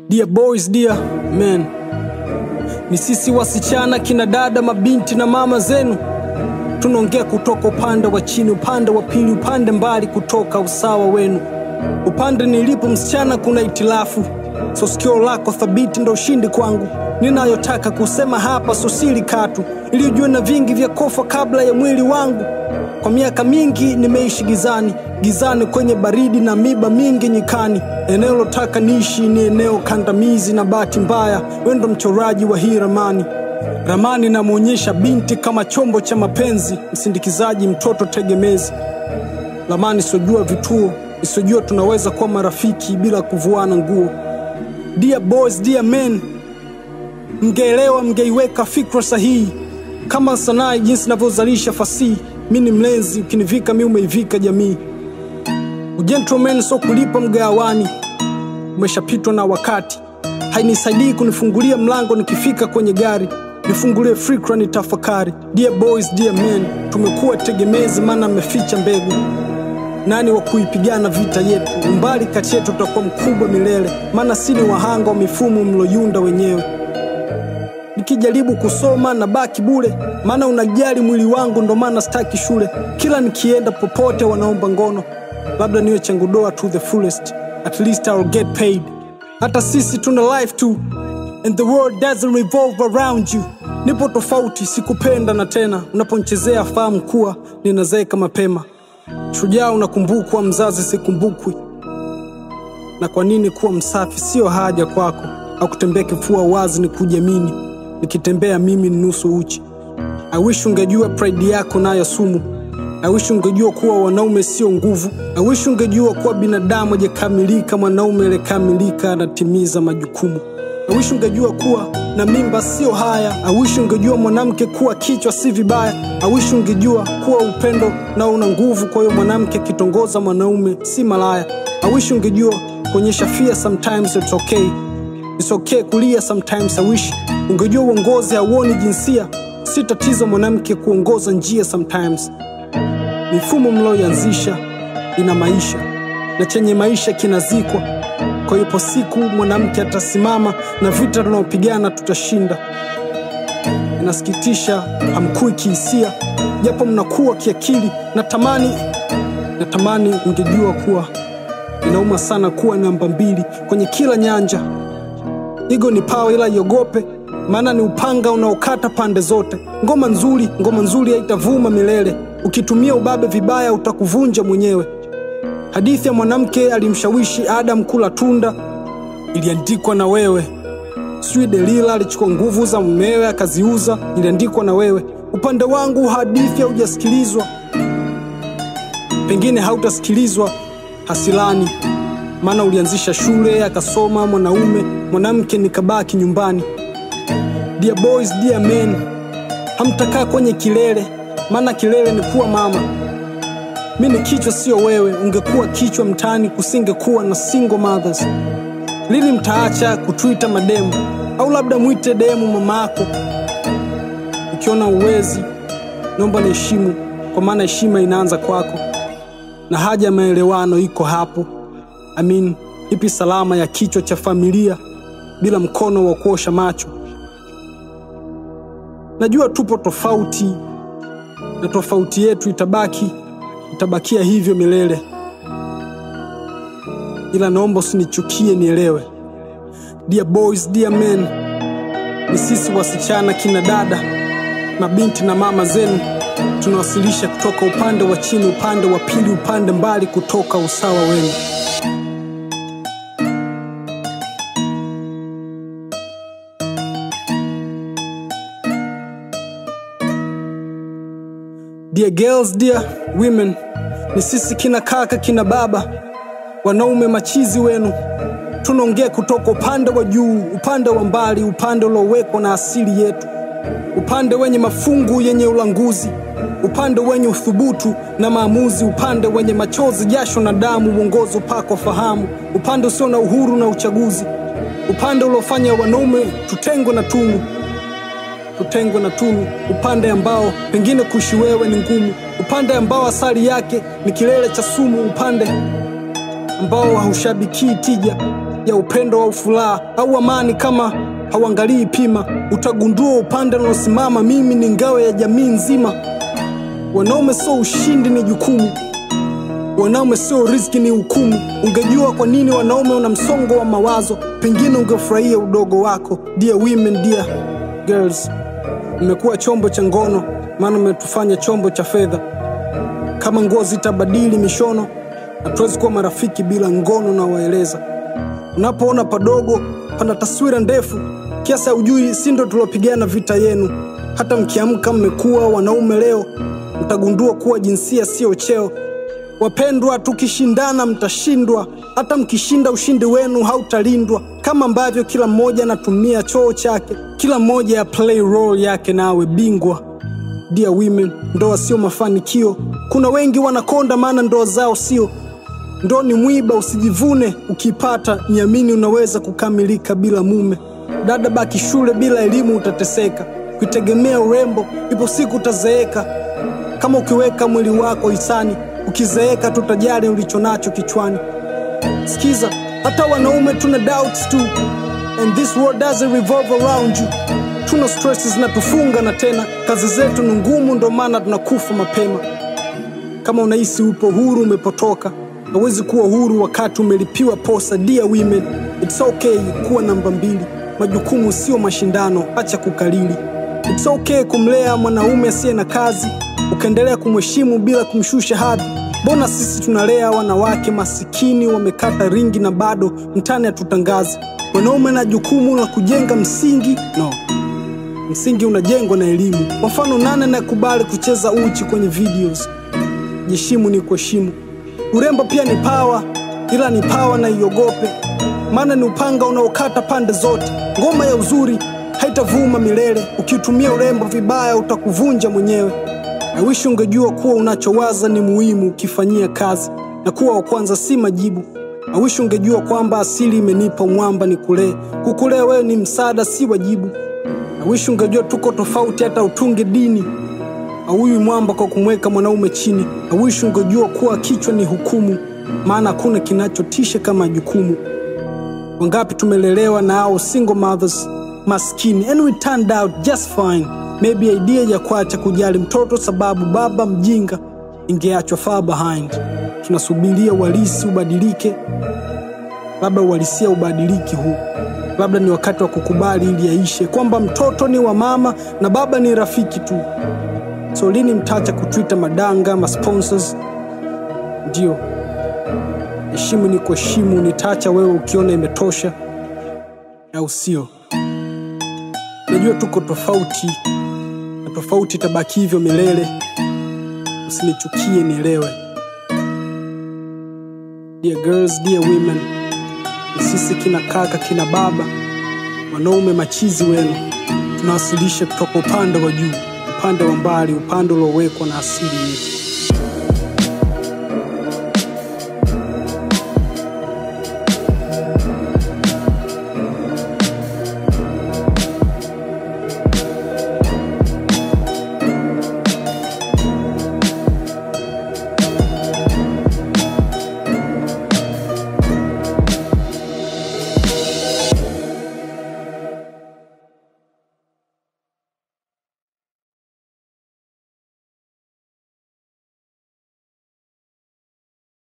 Dear boys, dear men, ni sisi wasichana, kina dada, mabinti na mama zenu, tunaongea kutoka upande wa chini, upande wa pili, upande mbali kutoka usawa wenu. Upande nilipo msichana, kuna itilafu, so sikio lako thabiti ndo ushindi kwangu. Ninayotaka kusema hapa so siri katu, ili ujue na vingi vya kofa kabla ya mwili wangu. Kwa miaka mingi nimeishi gizani, gizani kwenye baridi na miba mingi nyikani. Eneo lotaka niishi ni eneo kandamizi, na bahati mbaya wewe ndo mchoraji wa hii ramani. Ramani namwonyesha binti kama chombo cha mapenzi, msindikizaji, mtoto tegemezi. Ramani isiyojua vituo, isiyojua tunaweza kuwa marafiki bila kuvuana nguo. Dear boys, dear men, mngeelewa, mngeiweka fikra sahihi kama sanaa jinsi inavyozalisha fasihi. Mi ni mlenzi, ukinivika mi umeivika jamii. Ugentleman so kulipa mgawani, umeshapitwa na wakati. Hainisaidii kunifungulia mlango nikifika kwenye gari, nifungulie fikra ni tafakari. Dear boys, dear men, tumekuwa tegemezi, maana mmeficha mbegu. Nani wa kuipigana vita yetu? Umbali kati yetu utakuwa mkubwa milele, maana si ni wahanga wa mifumo mloyunda wenyewe. Nikijaribu kusoma na baki bure, maana unajali mwili wangu, ndo maana staki shule. Kila nikienda popote wanaomba ngono, labda niwe changudoa to the fullest, at least I'll get paid. Hata sisi tuna life too, and the world doesn't revolve around you. Nipo tofauti, sikupenda na tena, unaponchezea fahamu kuwa ninazeeka mapema. Shujaa unakumbukwa, mzazi sikumbukwi. Na kwa nini kuwa msafi sio haja kwako, au kutembea kifua wazi ni kujiamini? Nikitembea mimi ni nusu uchi. I wish ungejua pride yako nayo sumu. I wish ungejua kuwa wanaume sio nguvu. I wish ungejua kuwa binadamu hajakamilika, mwanaume aliyekamilika anatimiza majukumu. I wish ungejua kuwa na mimba sio haya. I wish ungejua mwanamke kuwa kichwa si vibaya. I wish ungejua kuwa upendo na una nguvu, kwa hiyo mwanamke akitongoza mwanaume si malaya. I wish ungejua kuonyesha fear sometimes it's okay. It's okay kulia sometimes. I wish ungejua uongozi hauoni jinsia, si tatizo mwanamke kuongoza njia sometimes. Mifumo mlioianzisha ina maisha na chenye maisha kinazikwa. Kwa hiyo ipo siku mwanamke atasimama na vita tunaopigana tutashinda. Inasikitisha hamkui kihisia, japo mnakuwa kiakili. Natamani, natamani ungejua kuwa inauma sana kuwa namba mbili kwenye kila nyanja. Igo ni pawa, ila iogope, maana ni upanga unaokata pande zote. Ngoma nzuri, ngoma nzuri haitavuma milele. Ukitumia ubabe vibaya, utakuvunja mwenyewe. Hadithi ya mwanamke alimshawishi Adam kula tunda iliandikwa na wewe. Sijui Delila alichukua nguvu za mumewe akaziuza, iliandikwa na wewe. Upande wangu hadithi haujasikilizwa, pengine hautasikilizwa hasilani, maana ulianzisha shule akasoma mwanaume, mwanamke nikabaki nyumbani. Dear boys, dear men, hamtakaa kwenye kilele, maana kilele ni kuwa mama. Mi ni kichwa sio wewe, ungekuwa kichwa mtaani kusingekuwa na single mothers. Lini mtaacha kutwita mademu, au labda mwite demu mama yako? Ukiona uwezi, naomba niheshimu, kwa maana heshima inaanza kwako na haja ya maelewano iko hapo. I mean, ipi salama ya kichwa cha familia bila mkono wa kuosha macho? Najua tupo tofauti na tofauti yetu itabaki itabakia hivyo milele, ila naomba usinichukie, nielewe. Dear boys, dear men, ni sisi wasichana, kina dada, mabinti na mama zenu tunawasilisha kutoka upande wa chini, upande wa pili, upande mbali kutoka usawa wenu. Dear girls, dear women, ni sisi kina kaka, kina baba, wanaume machizi wenu, tunaongea kutoka upande wa juu, upande wa mbali, upande uliowekwa na asili yetu, upande wenye mafungu yenye ulanguzi, upande wenye uthubutu na maamuzi, upande wenye machozi, jasho na damu, uongozi, upako, fahamu, upande usio na uhuru na uchaguzi, upande uliofanya wanaume tutengwe na tunu tutengwe na tunu, upande ambao pengine kuishi wewe ni ngumu, upande ambao asali yake ni kilele cha sumu, upande ambao haushabikii tija, ya upendo au furaha au amani. Kama hauangalii pima, utagundua upande unaosimama. Mimi ni ngao ya jamii nzima. Wanaume sio ushindi, ni jukumu. Wanaume sio riziki, ni hukumu. Ungejua kwa nini wanaume una msongo wa mawazo, pengine ungefurahia udogo wako. Dear women, dear girls, mmekuwa chombo cha ngono, maana mmetufanya chombo cha fedha. Kama nguo zitabadili mishono, hatuwezi kuwa marafiki bila ngono. Na waeleza unapoona padogo pana taswira ndefu kiasi haujui, si ndo tuliopigana vita yenu. Hata mkiamka mmekuwa wanaume leo, mtagundua kuwa jinsia siyo cheo. Wapendwa, tukishindana mtashindwa. Hata mkishinda, ushindi wenu hautalindwa. Kama ambavyo kila mmoja anatumia choo chake, kila mmoja ya play role yake na awe bingwa. Dear women, ndoa sio mafanikio. Kuna wengi wanakonda, maana ndoa zao sio. Ndoa ni mwiba, usijivune ukipata. Niamini, unaweza kukamilika bila mume. Dada, baki shule, bila elimu utateseka. Kuitegemea urembo, ipo siku utazeeka. Kama ukiweka mwili wako hisani, ukizeeka tutajali ulicho nacho kichwani. Sikiza, hata wanaume tuna doubts tu, and this world doesn't revolve around you. Tuna stress zinatufunga na tena kazi zetu ni ngumu, ndo maana tunakufa mapema. Kama unahisi upo huru, umepotoka. Hawezi kuwa huru wakati umelipiwa posa. Dear women, it's okay kuwa namba mbili. Majukumu sio mashindano, acha kukalili. It's okay kumlea mwanaume asiye na kazi, ukaendelea kumheshimu bila kumshusha hadhi. Mbona sisi tunalea wanawake masikini wamekata ringi na bado mtani hatutangazi? Wanaume na jukumu la kujenga msingi no msingi unajengwa na elimu. Kwa mfano, nani anayekubali kucheza uchi kwenye videos? Jiheshimu ni kuheshimu. Urembo pia ni pawa, ila ni pawa na iogope, maana ni upanga unaokata pande zote. Ngoma ya uzuri haitavuma milele, ukiutumia urembo vibaya utakuvunja mwenyewe. I wish ungejua kuwa unachowaza ni muhimu ukifanyia kazi, na kuwa wa kwanza si majibu. I wish ungejua kwamba asili imenipa mwamba ni kulee, kukulea wewe ni msaada, si wajibu. I wish ungejua tuko tofauti, hata utunge dini auyi mwamba kwa kumweka mwanaume chini. I wish ungejua kuwa kichwa ni hukumu, maana hakuna kinachotisha kama jukumu. Wangapi tumelelewa na hao single mothers maskini, and we turned out just fine. Maybe idea ya kuacha kujali mtoto sababu baba mjinga ingeachwa far behind. Tunasubiria uhalisi ubadilike, labda uhalisia ubadiliki huu labda ni wakati wa kukubali ili yaishe kwamba mtoto ni wa mama na baba ni rafiki tu. So lini mtacha kutwita madanga ma sponsors? Ndio, heshimu ni kuheshimu. Nitaacha wewe ukiona imetosha, au sio? Najua tuko tofauti na tofauti itabaki hivyo milele. Usinichukie, nielewe. Dear girls, dear women, ni sisi kina kaka kina baba wanaume machizi wenu tunawasilisha kutoka upande wa juu, upande wa mbali, upande uliowekwa na asili yetu.